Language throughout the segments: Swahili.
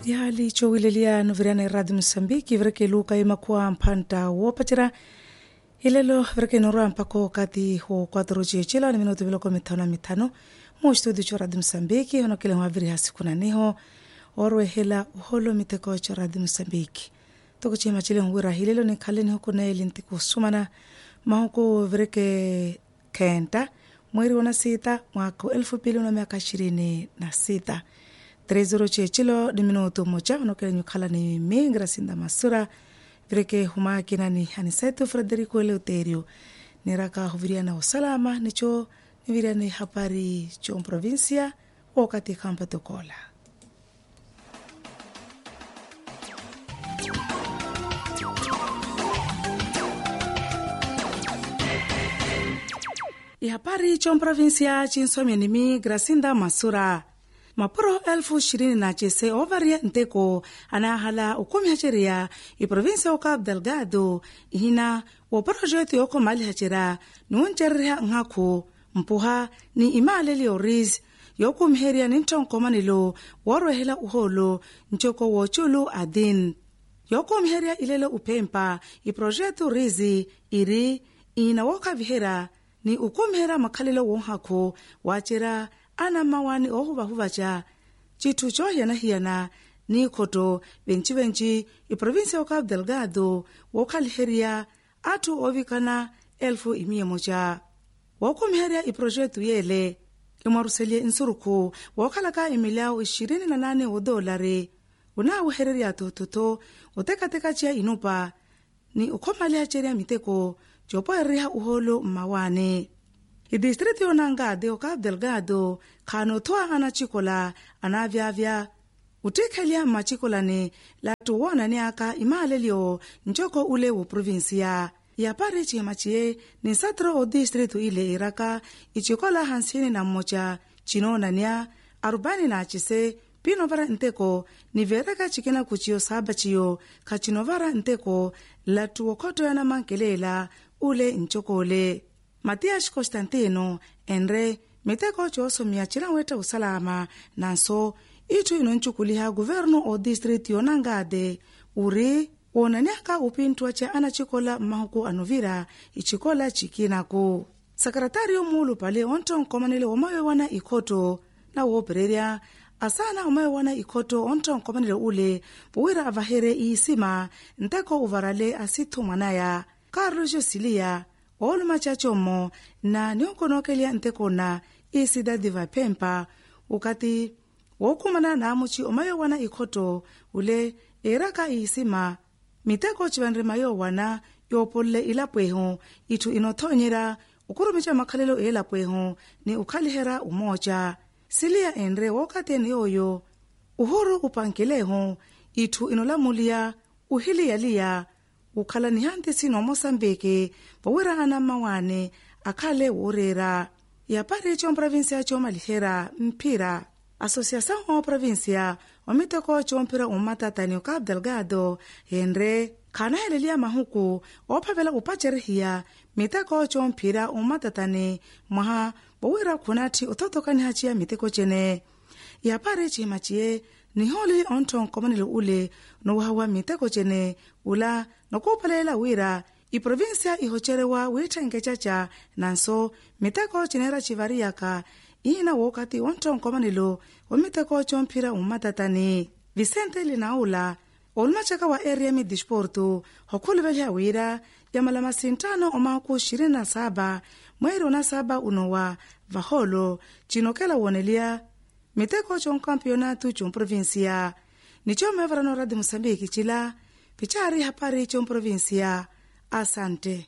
yali cowilelia noviriana iradi mosambiki vireke luka imakua mphanta woopacera ilelo vireke inorua mpako kati ho quatro ciecila ni minuto viloko mithano na mithano mo studio co radi mosambiki honokele hwaviri ha siku naniho orwehela uholo miteko co radi mosambiki tokucima cile huwira hilelo ni khaleni hukuneeli ntiku sumana mahuku vireke kenta mweri wona sita mwaka elfu pili na miaka ishirini na sita trezoro cecilo ni minuto moja honokele nyukhala ni mi grasinda masura vireke humakina ni hanisetu frederico eleuterio niraka huviriana usalama nicho niviriani hapari cho provincia wakati kampa tokola ihapari cho provinsia chinsomya nimi grasinda masura mapuro elfu ishirini na chese ovaria nteko anahala ukumihaceriya iprovinsia o cabo delgado ihina wo projeto yoko malihacera niwoncereriha nhaku mpuha ni imaaleli oris yokumiheria ni ntonkomanilo worwehela uholo ncoko woculu adin yokumiheria ilelo uphempa iprojeto rizi iri ina wokavihera ni ukumihera makhalelo wonhaku wacera ana mawani ohuvahuvaca citthu cohiyanahiyana ni khoto venci-venci iprovinsia o cabo delgado wokhaliheriya atthu ovikana elfu imiyemoca wookumiherya iprojeto yeele imwaruselye nsurukhu wookhalaka imilyau ishirini na nane odolare unaawehererya tototo otekatekaciya inupa ni ukhomalihacerya miteko copoereriha uholo mmawane idistrito yonangade o cabo delgado khano othoa ana cikola anavyavya utikhelya mmacikolane latu woonaniaka imaalelyo ncoko ule wo provinsia yapari cihema ciye ni nsatiro o distrito ile iraka icikola hansini na mmoca cinoonania arubani na acise pinovara nteko nivereka cikina kuciyo saba ciyo khacinovara nteko latu wokhotoyana mankelela ule ncokole matias constantino enre miteko coosomya cilanwetta usalama nanso itthu inoncukuliha guvernu o distrito yonangade uri woonaniaka upintthuwa ca ana cikola mmahuku anovira icikola cikinaku sekretariyo muulu pale ontonkomanele womawewana ikhoto na woopererya asana omawewana ikhoto ontonkomanele ule puwira avahere iisima nteko uvarale asithu mwanaya carlos josilia ooluma cacomo na nionkonokelya ntekona isidadi vaphempa ukati wookumana naamuci omayowana ikhoto ule eraka iisima miteko civanrima yoowana yoopolele ilapwehu itthu inothonyera ukurumica makhalelo eelapwehu ni ukhalihera umooca siliya enre wookateni yooyo uhuru upankelehu itthu inolamuliya uhiliyaliya ukhala ni hantisi noomosambike powira ana mmawane akhale woorera yapari comprovinsia coomalihera mphira asociação o província omiteko coomphira ummatatani o cabo delgado henre khanaheleliya mahuku oophavela upacerihiya miteko coomphira ummatatani mwaha powira khunatti othotokanihaciya miteko cene yapari cihima ciye nihooli onthonkomanele ule nowahawa miteko cene ula nokuupalelela wira iprovinsia ihocerewa wiitthenkecaca nanso miteko cinera civariyaka ina wookati onthonkomanelo omiteko coomphira ummatatani vicente linaula olumacaka wa area midisporto hokhuluveliha wira yamalama sintano omahuku ishirini na saba mweri ona saba unowa vaholo cinokela wooneliya miteko conkampeonato comprovinsia nicomevarano radi moçambique cila pichari hapari comprovinsia asante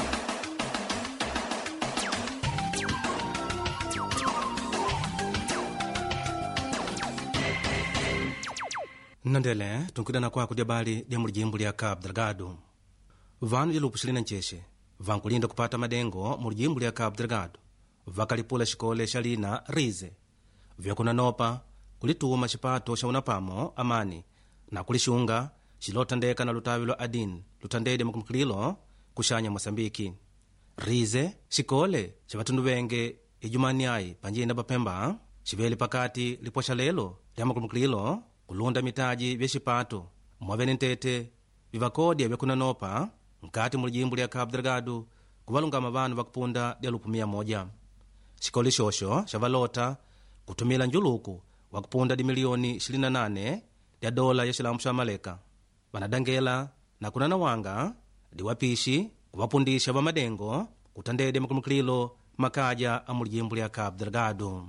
nnandele tunkudana kwaku dia bali dia mulijimbo lia cabo delgado vanu dilupu xilina ncexe vankulinda kupata madengo mulijimbo lia cabo delgado vakalipula xikole xa lina rize vyakunanopa kulituma xipato xa unapamo amani na kulixunga xilothandeka na lutavi lwa adin luthandede makumukililo kuxanya moçambiki rize xikole xa vatundu venge ijumani ai panjina papemba xivele pakati lipwaxa lelo lya makumukililo kulunda mitaji vya xipato mwavene ntete vivakodya vyakunanopa nkati mu lijimbo lya cabo delgado kuvalungama vanu vakupunda lya lupu mia moja xikolo xoxo xa valota kutumila njuluku wa kupunda di miliyoni 28 lya dola ya xilamu xa maleka vanadangela na kunana wanga diwapixi kuvapundisha vamadengo kutandedya makulukililo makaja a mu lijimbo lya cabo delgado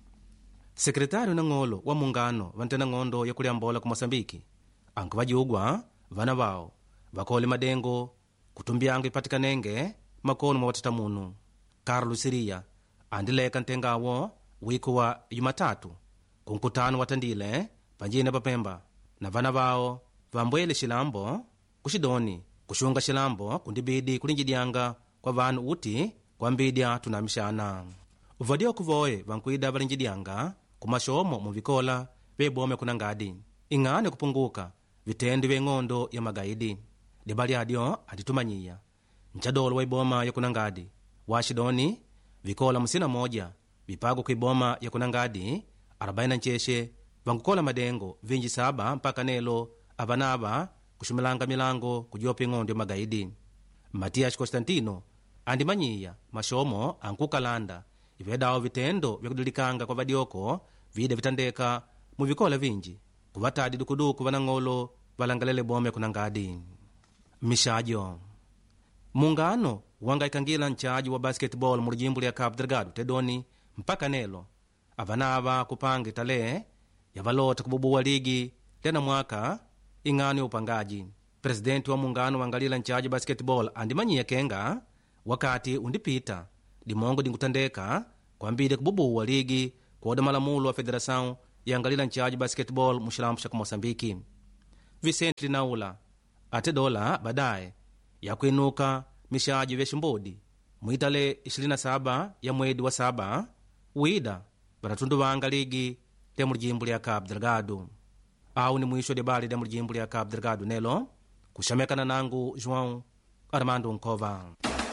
sekretário nang'olo wa mungano va ntenang'ondo ya kuliambola ku moçambike anku vajugwa vana vawo vakole madengo kutumbianga ipatikanenge makono mwa vatatamuno carlos siria andileka ntengawo wiku wa yumatatu ku nkutano watandile panjina papemba na vana vawo vambwele xilambo ku xidoni kuxunga xilambo kundibidi kulinjidyanga kwa vanu uti kwambidya tunamixana vadioku voye vankuida valinjidyanga kumaxomo muvikola vebome kunangadi ing'ane kupunguka vitendi vye ng'ondo ya magaidi diba lyadyo antitumanyiya ncadolo wa iboma ya kunangadi wa xidoni vikola musina moja vipago ku iboma ya kunangadi 49 vankukola madengo vinji saba mpaka nelo avanava kuxumilanga milango kujopa ing'ondo ya magaidi matias constantino andimanyiya maxomo ankukalanda ivedawo vitendo vyakudilikanga kwa vadioko vida vitandeka muvikola vinji kuvatadi dukuduku vanang'olo valangalele bome kunangadi mixajo mungano wangaikangira nchaji wa basketball mu lijimbo lya cabo delgado tedoni mpaka nelo avanava kupanga itale yavalota kububuwa ligi tena mwaka ing'ano ya upangaji presidenti wa mungano wangalila nchaji basketball andimanyiya kenga wakati undipita dimongo dinkutandeka kwambile kububuwa ligi kuoda malamulo wa federação yangalila nchaji basketball mu xilambo xa kumoçambiki vicente linaula ate dola badaye yakwinuka mixaji vya ximbudi muitale 27 ya mwedi wa saba wida vanatundu vanga ligi lya mu lijimbo lya cabo delgado awu ni mwisho debali lya mu lijimbo lya cabo delgado nelo kuxamekana nangu joão armando nkova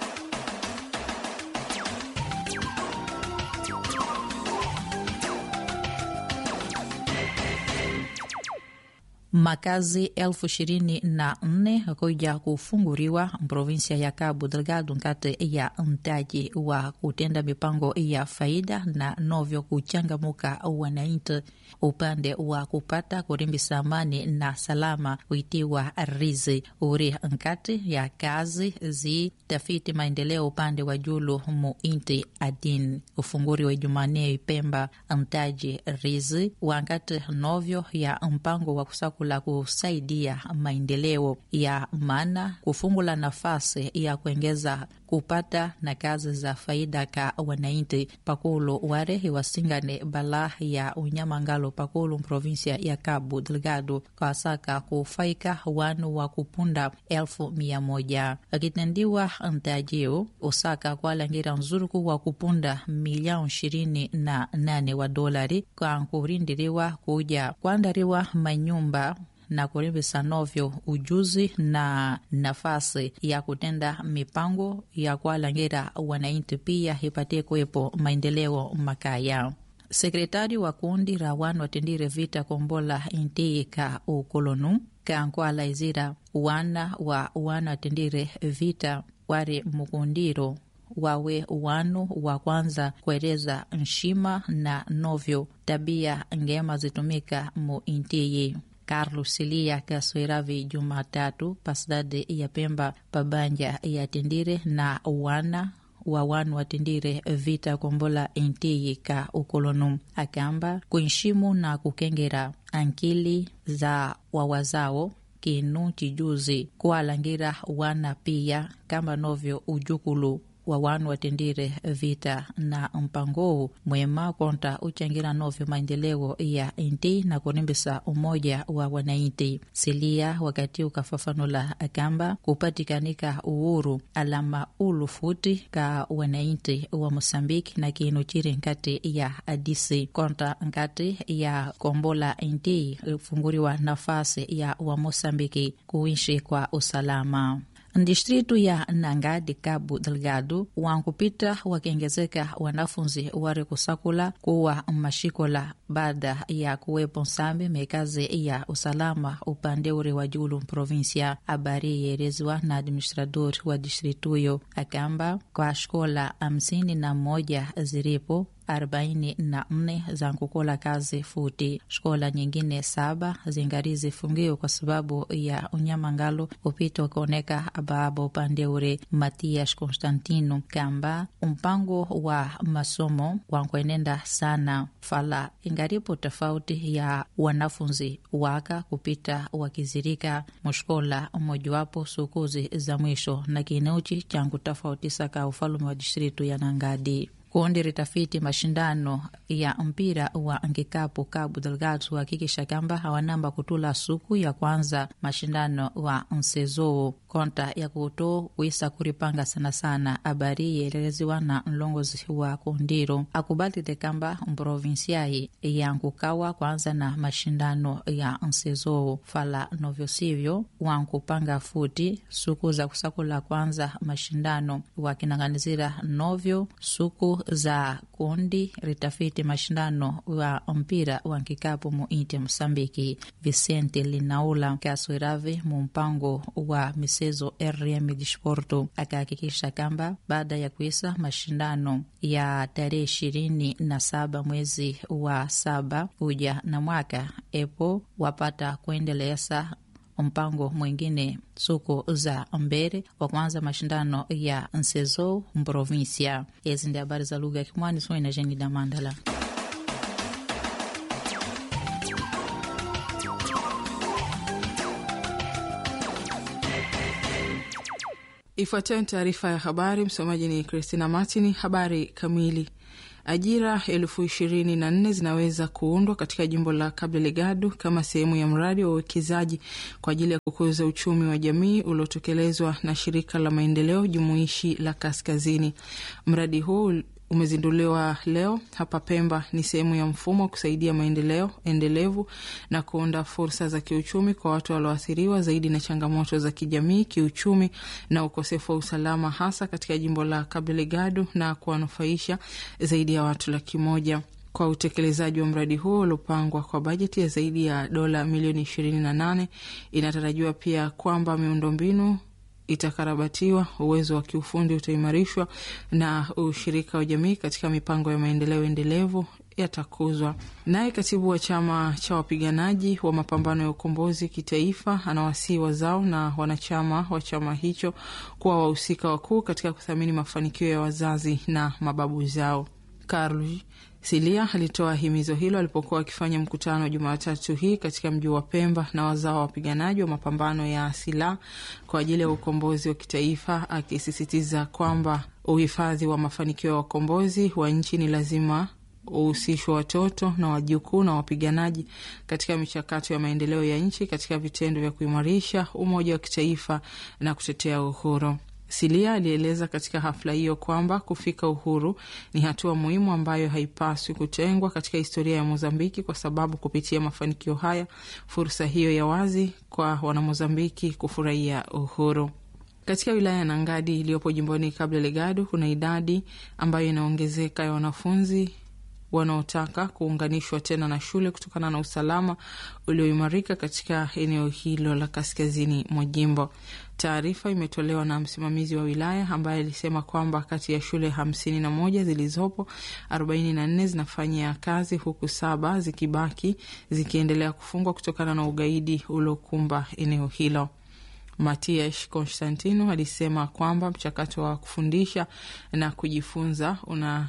makazi elfu ishirini na nne kuja kufunguriwa mprovinsia ya Cabo Delgado nkati ya mtaji wa kutenda mipango ya faida na novyo kuchangamuka wananchi upande wa kupata kurimbisa amani na salama witiwa rizi uri nkati ya kazi zi tafiti maendeleo upande wa julu mu inti adin ufunguri wa Jumanne Pemba mtaji rizi wankati novyo ya mpango wa kusaku la kusaidia maendeleo ya maana kufungula nafasi ya kuongeza kupata na kazi za faida ka wananchi pakulu ware iwasingane bala ya unyamangalo pakulu provinsia ya Cabo Delgado kwa saka kufaika wanu wa kupunda elfu mia moja akitendiwa ntajiu usaka kwalangira nzuruku wa kupunda milioni ishirini na nane wa dolari kwa kurindiriwa kuja kuandariwa manyumba na kurimbisa novyo ujuzi na nafasi ya kutenda mipango ya kwalangira wananchi pia ipatie kuwepo maendeleo makaya sekretari wa kundi ra wanu watendire vita kombola intii ka ukolonu kankwala izira wana wa wana watendire vita wari mukundiro wawe wanu wa kwanza kueleza nshima na novyo tabia ngema zitumika mu intiyi Carlos Silia kasweravi Jumatatu pasidade ya Pemba pabanja ya tendire na wana wa wanu watendire vita kombola intiyi ka ukolonu akamba kunshimu na kukengera ankili za wawazao kinu chijuzi kuwalangira wana pia kamba novyo ujukulu wa wanu watendire vita na mpango mwema konta uchangira novyo maendeleo ya inti na kurimbisa umoja wa wanainti silia wakati ukafafanula akamba kupatikanika uhuru alama ulufuti ka wanainti wa mosambiki na kinu chiri nkati ya adisi konta nkati ya kombola inti ifunguriwa nafasi ya wa mosambiki kuishi kwa usalama distritu ya Nangadi Cabo Delgado wankupita wakiongezeka wanafunzi wari kusakula kuwa mashikola baada ya kuwepo nsambi mekazi ya usalama upande ure wa julu provinsia. Habari yeelezwa na administrador wa distrituyo akamba kwa shkola hamsini na moja ziripo arobaini na nne za nkukola kazi futi. Shkola nyingine saba zingari zifungiwe kwa sababu ya unyama ngalo upita ukaoneka abaaba upande ure. Matias Constantino kamba mpango wa masomo wankwenenda sana fala ingaripo tofauti ya wanafunzi waka kupita wakizirika mushkola mmojawapo sukuzi za mwisho na kineuchi changu tofauti saka ufalume wa distritu ya Nangadi kundi ritafiti mashindano ya mpira wa nkikapu Cabo Delgado kuhakikisha kwamba hawanamba kutula suku ya kwanza mashindano wa nsezoo konta ya kuto kuisa kuripanga sana sana. Habari yeelezewa na mlongozi wa kundiro akubalile kamba mprovinsiai ya nkukawa kwanza na mashindano ya nsezoo fala novyo sivyo wankupanga futi suku za kusakula kwanza mashindano wakinang'anizira novyo suku za kundi ritafiti mashindano wa mpira wa nkikapu mu inti ya Mosambiki. Vicente Linaula kaswiravi mu mpango wa misezo RM Disporto akahakikisha kamba baada ya kuisa mashindano ya tarehe ishirini na saba mwezi wa saba uja na mwaka epo wapata kuendeleza mpango mwingine suku za mbere wa kwanza mashindano ya nsezo mprovinsia. Ezi ndi habari za lugha ya Kimwani soi na Jeni Damandala. Ifuatayo ni taarifa ya habari. Msomaji ni Christina Martin. Habari kamili Ajira elfu ishirini na nne zinaweza kuundwa katika jimbo la Cabo Delgado kama sehemu ya mradi wa uwekezaji kwa ajili ya kukuza uchumi wa jamii uliotekelezwa na shirika la maendeleo jumuishi la Kaskazini. Mradi huu umezinduliwa leo hapa Pemba. Ni sehemu ya mfumo wa kusaidia maendeleo endelevu na kuunda fursa za kiuchumi kwa watu walioathiriwa zaidi na changamoto za kijamii, kiuchumi na ukosefu wa usalama, hasa katika jimbo la Cabo Delgado na kuwanufaisha zaidi ya watu laki moja kwa utekelezaji wa mradi huo uliopangwa kwa bajeti ya zaidi ya dola milioni ishirini na nane. Inatarajiwa pia kwamba miundombinu itakarabatiwa, uwezo wa kiufundi utaimarishwa na ushirika wa jamii katika mipango ya maendeleo endelevu yatakuzwa. Naye katibu wa chama cha wapiganaji wa mapambano ya ukombozi kitaifa anawasihi wazao na wanachama wa chama hicho kuwa wahusika wakuu katika kuthamini mafanikio ya wazazi na mababu zao. Karl Silia alitoa himizo hilo alipokuwa akifanya mkutano Jumatatu hii katika mji wa Pemba na wazao wa wapiganaji wa mapambano ya silaha kwa ajili ya ukombozi wa kitaifa, akisisitiza kwamba uhifadhi wa mafanikio ya wakombozi wa nchi ni lazima uhusishwa watoto na wajukuu na wapiganaji katika michakato ya maendeleo ya nchi katika vitendo vya kuimarisha umoja wa kitaifa na kutetea uhuru. Silia alieleza katika hafla hiyo kwamba kufika uhuru ni hatua muhimu ambayo haipaswi kutengwa katika historia ya Mozambiki, kwa sababu kupitia mafanikio haya, fursa hiyo ya wazi kwa Wanamozambiki kufurahia uhuru. Katika wilaya ya Nangadi iliyopo jimboni Cabo Delgado kuna idadi ambayo inaongezeka ya wanafunzi wanaotaka kuunganishwa tena na shule kutokana na usalama ulioimarika katika eneo hilo la kaskazini mwa jimbo. Taarifa imetolewa na msimamizi wa wilaya ambaye alisema kwamba kati ya shule hamsini na moja zilizopo, arobaini na nne zinafanyia kazi huku saba zikibaki zikiendelea kufungwa kutokana na ugaidi uliokumba eneo hilo. Matias Constantino alisema kwamba mchakato wa kufundisha na kujifunza una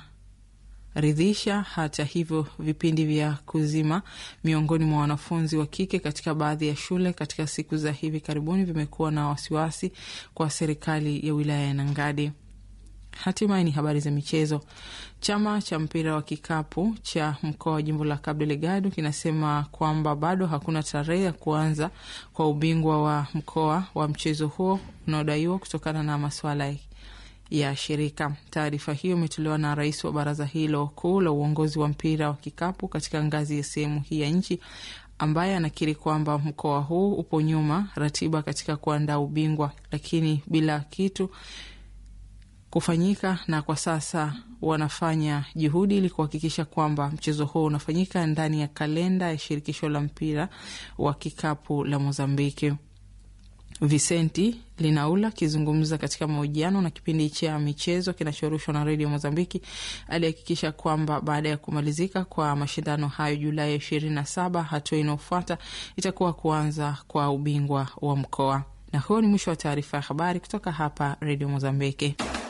ridhisha. Hata hivyo, vipindi vya kuzima miongoni mwa wanafunzi wa kike katika baadhi ya shule katika siku za hivi karibuni vimekuwa na wasiwasi kwa serikali ya wilaya ya Nangadi. Hatimaye ni habari za michezo. Chama cha mpira wa kikapu cha mkoa wa jimbo la Cabo Delgado kinasema kwamba bado hakuna tarehe ya kuanza kwa ubingwa wa mkoa wa mchezo huo unaodaiwa kutokana na masuala ya shirika. Taarifa hiyo imetolewa na rais wa baraza hilo kuu la uongozi wa mpira wa kikapu katika ngazi ya sehemu hii ya nchi, ambaye anakiri kwamba mkoa huu upo nyuma ratiba katika kuandaa ubingwa, lakini bila kitu kufanyika, na kwa sasa wanafanya juhudi ili kuhakikisha kwamba mchezo huo unafanyika ndani ya kalenda ya shirikisho la mpira wa kikapu la Mozambiki. Vicenti Linaula akizungumza katika mahojiano na kipindi cha michezo kinachorushwa na redio Mozambiki alihakikisha kwamba baada ya kumalizika kwa mashindano hayo Julai ishirini na saba, hatua inayofuata itakuwa kuanza kwa ubingwa wa mkoa. Na huo ni mwisho wa taarifa ya habari kutoka hapa redio Mozambiki.